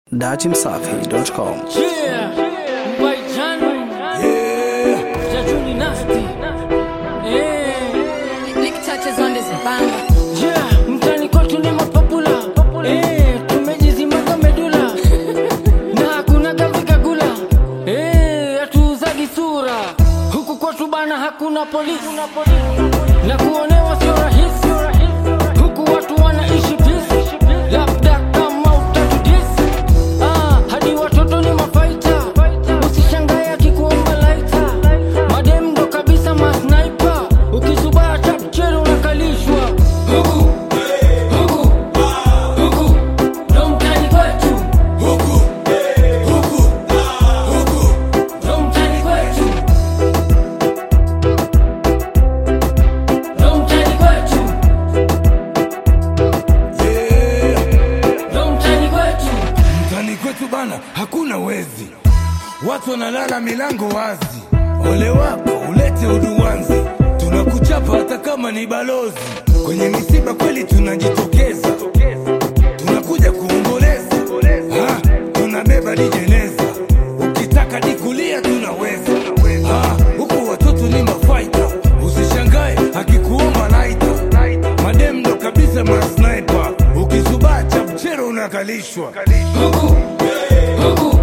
datimsafi.com. Yeah, Mbaijani. Jajuni Nasty. Eh, Lick touches on this banger. yeah, mtani kwetu ni mapapula. Eh, tumejizimaga medula. Na hakuna kavikagula. Eh, hatuuzagi sura. Huku kwetu bana hakuna polisi. Na kuonewa sio rahisi. Huku watu wanaishi peace. Labda kama utatudisi. Ah, hadi watoto ni mafaita. Usishangae akikuomba laita. Madem ndo kabisa masniper. Ukisubaa chapcheri unakalishwa. Huku, huku, huku, ndo mtani kwetu. Ndo mtani kwetu. Ndo mtani kwetu. Ndo mtani kwetu. Mtani kwetu bana, hakuna wezi, watu wanalala milango wazi. Ole wako ulete uduwanzi, tunakuchapa hata kama ni balozi. Kwenye misiba kweli tunajitokeza, tunakuja kuomboleza, Ha, tunabeba dijeneza, ukitaka dikulia tunaweza. Ha, huku watoto ni mafaita, usishangae akikuomba laita, madem ndo kabisa masniper, ukizubaa chapchero unakalishwa. Huku, huku,